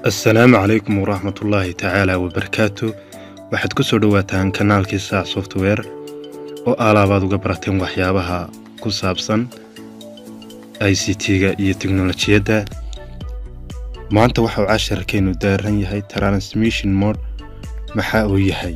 assalaamu calaykum waraxmatullaahi tacaala wabarakaatu waxaad ku soo dhowaataan kanaalkii saac software oo alaabaad uga barateen waxyaabaha ku saabsan i c t-ga iyo teknolojiyadda maanta waxauu casharkeennu daaran yahay transmission mode maxaa uu yahay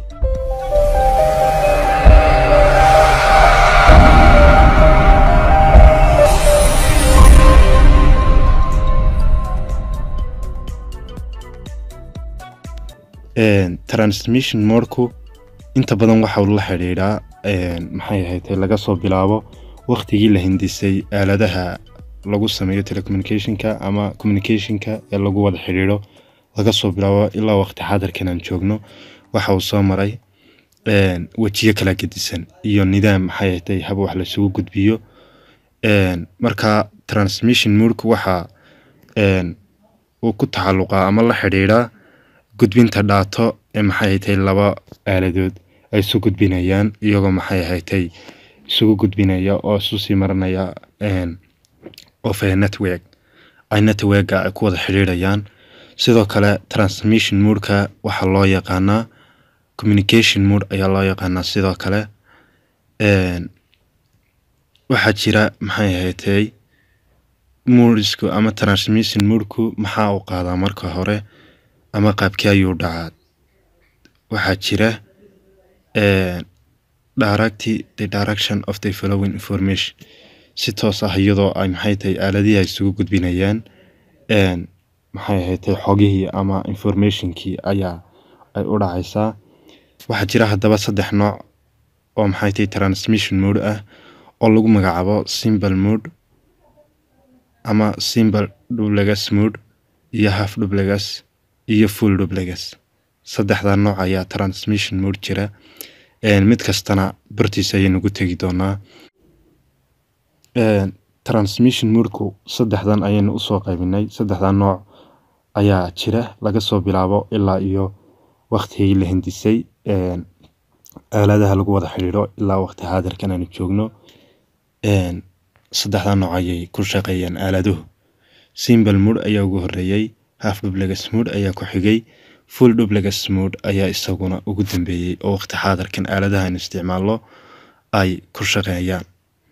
transmission modku inta badan waxauu la xidhiidhaa maxay ahayd laga soo bilaabo wakhtigii la hindisay aaladaha lagu sameeyo telecommunicationka ama communicationka ee lagu wada xidhiidho laga soo bilaabo ilaa waqti xaadirkan aan joogno waxa uu soo maray wejiyo kala gedisan iyo nidaam maxay ahayd hab wax laisugu gudbiyo marka transmission modku waxa uu ku tacaluqaa ama la xidhiidhaa gudbinta dhaato ee maxay haytay laba aaladood ay isu gudbinayaan iyagoo maxay haytay isugu gudbinaya oo isu sii marinaya of a network ay networka ay ku wada xidhiidhayaan sidoo kale transmission modka waxaa loo yaqaanaa communication mode ayaa loo yaqaanaa sidoo kale waxaa jira maxay haytay modisku ama transmission modku maxaa uu qaadaa marka hore ama qaabkii ayuu dhacaa waxaa jira directy the direction of the following information si toos ah iyadoo ay maxay tahay aaladihii ay isugu gudbinayaan maxay ahaydtay xogihii ama informationkii ayaa ay u dhacaysaa waxaa jira haddaba saddex nooc oo maxay tahay transmission mode ah oo lagu magacaabo simple mode ama simple dublegas mode iyo half dublegas iyo full dublegas saddexdaa nooc ayaa transmission mode jira mid kastana bartiisa ayaynu gu tegi doonaa transmission modku saddexdan ayaynu usoo qaybinay saddexdaa nooc ayaa jira laga soo bilaabo ilaa iyo waktigii la hindisay aaladaha lagu wada xidhiidho ilaa waqti xaadirkan aanu joogno saddexdaa nooc ayay ku shaqeeyaan aaladuhu simple mode ayaa ugu horeeyey half dublegas mode ayaa ku xigay full dublegas mode ayaa isaguna ugu dambeeyey oo waqti xaadirkan aaladaha aynu isticmaalno ay ku shaqeeyaan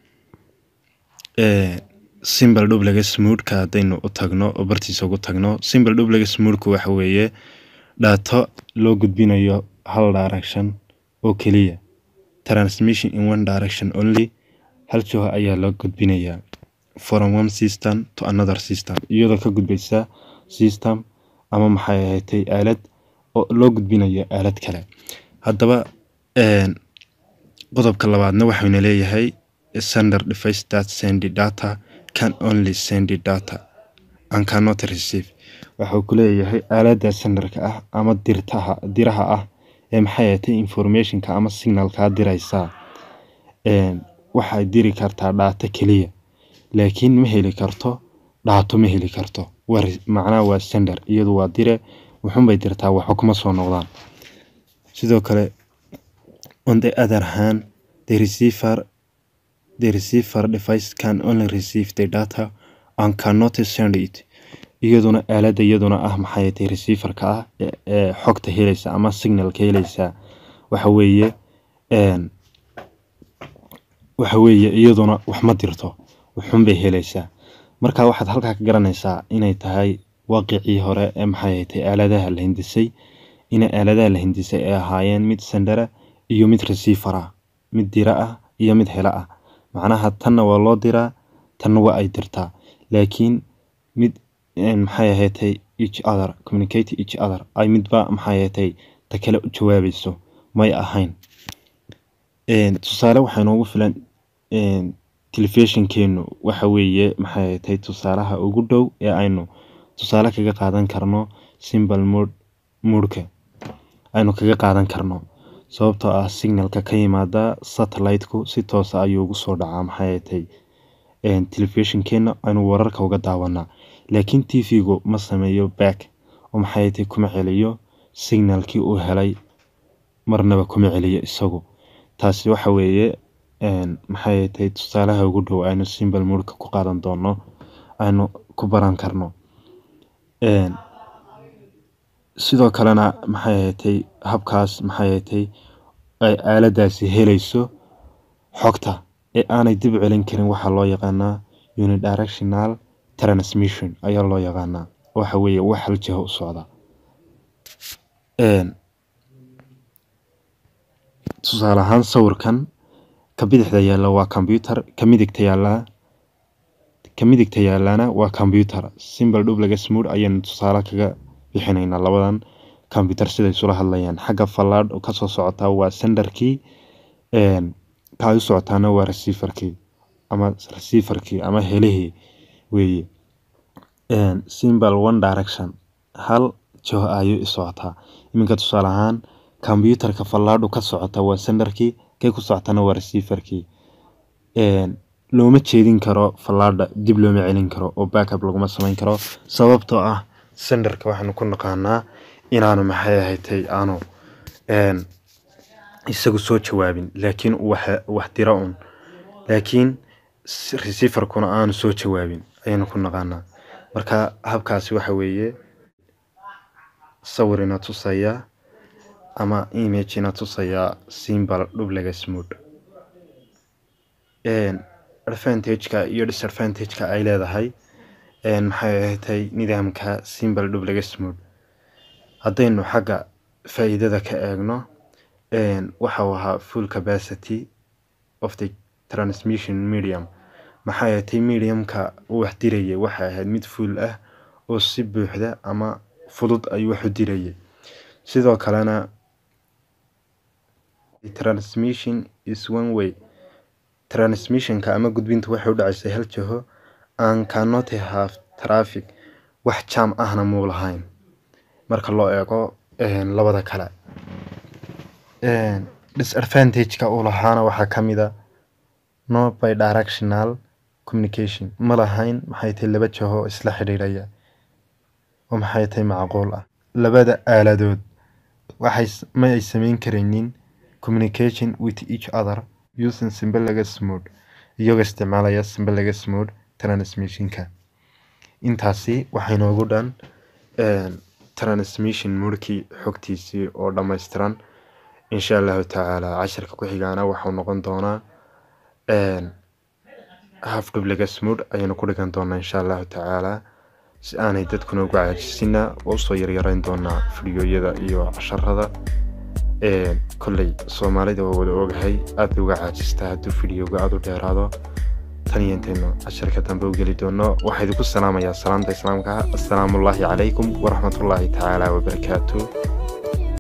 simple dublegas modeka haddaynu u tagno oo bartiisa ugu tagno simple dublegas modku waxa weeye dhaato loo gudbinayo hal direction oo keliya transmission in one direction only hal joha ayaa loo gudbinayaa from one system to another system iyadoo ka gudbaysa system ama maxay ahaydtay aalad oo loo gudbinayo aalad kale haddaba qodobka labaadna waxayna leeyahay sender device that sendi data can only sendi data and cannot receive waxuu ku leeyahay aaladda senderka ah ama dirtaha diraha ah ee maxay ahaydtay informationka ama signalkaa diraysaa waxay diri kartaa dhaato keliya laakiin ma heli karto dhaato ma heli karto macnaha waa sender iyadu waa dire wuxunbay dirtaa waxba kuma soo noqdaan sidoo kale on the other hand the receiver the receiver device can only receive the data and cannot send it iyaduna aaladda iyaduna ah maxay tahay receiverka ah ee xogta helaysa ama signalka helaysa waxa weeye waxa weeye iyaduna wax ma dirto waxunbay helaysaa marka waxaad halkaa ka garanaysaa inay tahay waaqicii hore ee maxay haytay aaladaha la hindisay ina aaladaha la hindisay ay ahaayeen mid sendera iyo mid receiver ah mid dira ah iyo mid helo ah macnaha tanna waa loo diraa tanna waa ay dirtaa laakiin mid maxay ahaydtay each other communicate each other ay midba maxay ahaydtay ta kale u jawaabayso may ahayn tusaale waxaa inoogu filan telefishinkeenu waxa weeye maxay ahaydtay tusaalaha ugu dhow ee aynu tusaale kaga qaadan karno simple mode modka aynu kaga qaadan karno sababtoo ah signalka ka yimaada satellite-ku si toosa ayuu ugu soo dhacaa maxay ahaydtay telefishinkeena aynu wararka uga daawanaa laakiin t v-gu ma sameeyo back oo maxay ahaydtay kuma celiyo signalkii uu helay marnaba kuma celiyo isagu taasi waxa weeye maxay ahaydtay tusaalaha ugu dhow aynu simple modka ku qaadan doono aynu ku baran karno sidoo kalena maxay ahatay habkaas maxay ahatay ay aaladaasi helayso xogta ee aanay dib u celin karin waxaa loo yaqaanaa unidirectional transmission ayaa loo yaqaanaa waxa weeye wax hal jiho u socda tusaale ahaan sawirkan ka bidixda yaalla waa combyuter ka midigta yaallaa ka midigta yaallana waa combyuter simbal dhublaga smood ayaynu tusaale kaga bixinaynaa labadan combyuter siday isula hadlayaan xagga fallaadh kasoo socotaa waa senderkii ka ay u socotaana waa receiverkii ama receiverkii ama helihii weeye simbal one direction hal jiho ayuu i socotaa iminka tusaale ahaan combyuterka fallaadhu ka socota waa senderkii kay ku socotana waa receiverkii looma jeedin karo fallaadha dib looma celin karo oo backup laguma samayn karo sababtoo ah senderka waxaanu ku naqaanaa inaanu maxay ahatay aanu isagu soo jawaabin laakiin wax dira un laakiin receiverkuna aanu soo jawaabin ayaynu ku naqaanaa marka habkaasi waxa weeye sawir ina tusaya ama image ina tusaya simbal dhublaga smood advantageka iyo disadvantageka ay leedahay maxay ahatay nidaamka simbal dhublaga smood haddaynu xagga faa'iidada ka eegno waxau ahaa full capacity of the transmission medium maxay ahatay mediumka wax diraya waxay ahayd mid fuul ah oo si buuxda ama fudud ayuu wax u dirayay sidoo kalena transmission is one way transmissionka ama gudbinta waxay u dhacaysay hal jiho aan cannot have traffic wax jaam ahna muu lahayn marka loo eego labada kale disadvantageka uu lahaana waxaa ka mid a no by directional communication ma lahayn maxay tahay laba jiho isla xidhiidhaya oo maxay tahay macquul ah labada aaladood waxay ma ay samayn karaynin communication with each other using simbalaga smood iyagoo isticmaalaya simbalaga smood transmissionka intaasi waxay noogu dhan transmission moodkii xogtiisii oo dhammaystiran insha allahu tacaala casharka ku xigaana waxau noqon doonaa haf dhublaga smood ayaynu ku dhigan doonaa insha allahu tacaala si aanay dadkuna uga caajisina oo usoo yaryarayn doonaa fidiyoyada iyo casharada kolley soomaalida waa wada ogahay aad bay uga caajistaa hadduu fidiyoga aada u dheeraado tan iyo intaynu casharka dambe u geli doono waxaa idinku salaamayaa salaamta islaamka assalaamu ullaahi calaykum waraxmatullaahi tacaala wabarakaatu